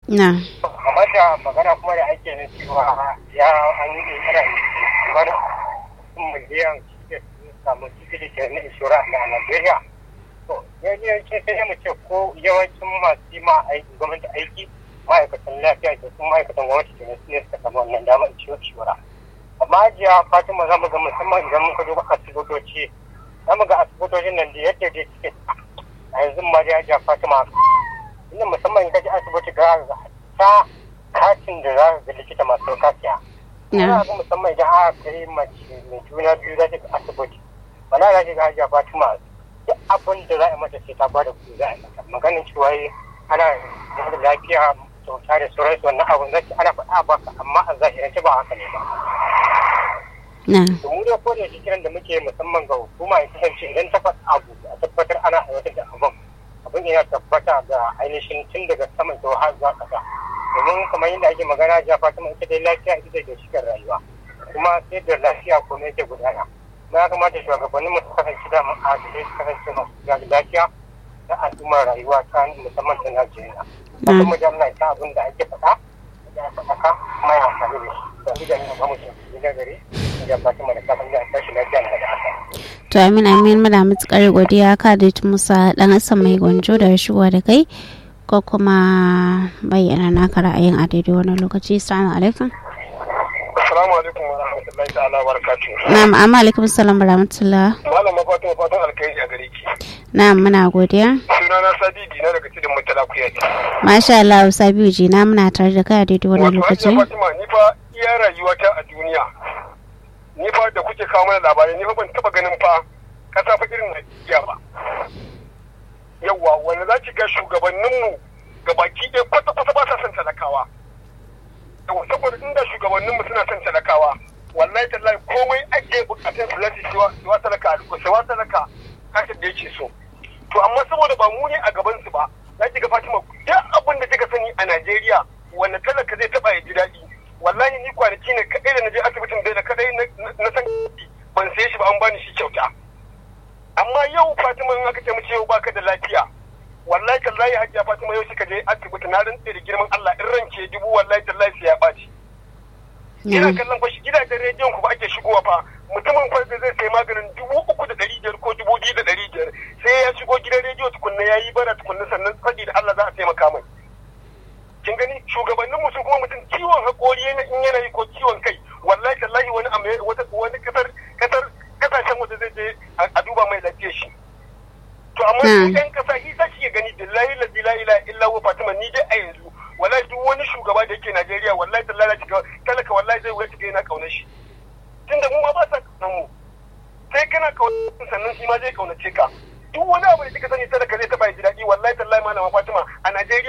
na amma da magana kuma da ake na cewa ya an yi ƙirƙirar wani miliyan da samu tikiti ke na inshora a Najeriya. To, yawanci sai mu ce ko yawancin masu yi ma aiki gwamnati aiki ma'aikatan lafiya da kuma ma'aikatan gwamnati ke su ne suka samu wannan damar ciwo inshora. Amma ajiya Fatima za mu ga musamman idan muka duba asibitoci za mu ga asibitocin nan da yadda dai suke a yanzu ma da ajiya Fatima inda musamman in kaji asibiti ga ga ta katin da za ka ga likita masu kasiya. Ina ga musamman idan aka kai mace mai juna biyu za ta ga asibiti. Wala za ta ga hajiya Fatima duk abin da za a mata sai ta ba da kuɗi za a mata. Maganin cewa ana da lafiya kyauta da sauransu wannan abin zaki ana faɗa ba ka amma a zahirance ba haka ne ba. na mu da ko da shi kiran da muke musamman ga hukuma ya kasance idan ta faɗa abu a tabbatar ana aiwatar da abin abin yana tabbata ga ainihin tun daga saman zuwa har zuwa ƙasa domin kamar yadda ake magana ja fatima ita dai lafiya ita ce ginshiƙar rayuwa kuma sai da lafiya kuma yake gudana kuma ya kamata shugabannin mu su kasance da ma'adalai su kasance masu kula da lafiya da al'ummar rayuwa ta musamman ta Najeriya. Kuma mu jami'a ta abin da ake faɗa da aka faɗa kuma ya amfani da shi. Sai da ina ba mu gidan gari da fatima da kafin da tashi lafiya da aka. to amin amin muna matukar godiya ka da musa dan asan mai gwanjo da shigowa da kai ko kuma bayyana naka ra'ayin a daidai wani lokaci assalamu alaikum Assalamu alaikum wa rahmatullahi ta'ala wa barakatuhu. na'am amma alaikum salam wa rahmatullah Malama Fatima fatan alkhairi a gare ki. na'am muna godiya Sunana Sadidi na daga cikin Murtala Kuyaji. masha Allah sabiu ji na muna tare da kai a daidai wani Wato lokaci Hajiya Fatima ni fa iya rayuwata a duniya. Ni fa da kuke kawo mana labarai ni fa ban taba ganin fa kasa fa irin Najeriya ba. Yawwa wanda za ki ga shugabanninmu ga baki ɗaya kwata-kwata ba sa son talakawa. Yawwa saboda inda shugabanninmu suna son talakawa wallahi tallahi komai ake bukatun su lati siwa talaka siwa talaka kashin da yake so. To amma saboda ba mu ne a gaban su ba za ki ga Fatima duk abin da kika sani a Najeriya wanda talaka zai taba ya ji daɗi wallahi ni kwanaki ne kaɗai da na je asibitin bai da kaɗai na san ban saye shi ba an bani shi kyauta amma yau Fatima in aka ce mace yau baka da lafiya wallahi tallahi hajiya Fatima yau kika je asibiti na rantse da girman Allah in ranke dubu wallahi tallahi sai ya ɓaci ina kallon fa shi gidajen rediyon ku ba ake shigowa fa mutumin fa da zai sai maganin dubu uku da ɗari biyar ko dubu biyu da ɗari biyar sai ya shigo gidan rediyo tukunna ya yi bara tukunna sannan faɗi da Allah za a taimaka mai kin gani shugabannin mu su kuma mutum ciwon haƙori yana in yana yi ko ciwon kai wallahi tallahi wani amma wata wani kasar kasar kasashen waje zai je a duba mai lafiyar shi to amma su ɗan kasa shi sa shi gani billahi la ilaha illa huwa fatima ni dai a yanzu wallahi duk wani shugaba da yake Najeriya wallahi tallahi kiga talaka wallahi zai wuce yana kaunar shi tunda mu ma ba sa kaunar mu sai kana kaunar sannan shi ma zai kaunace ka duk wani abu da kika sani talaka zai taba ji daɗi wallahi tallahi malama Fatima a Najeriya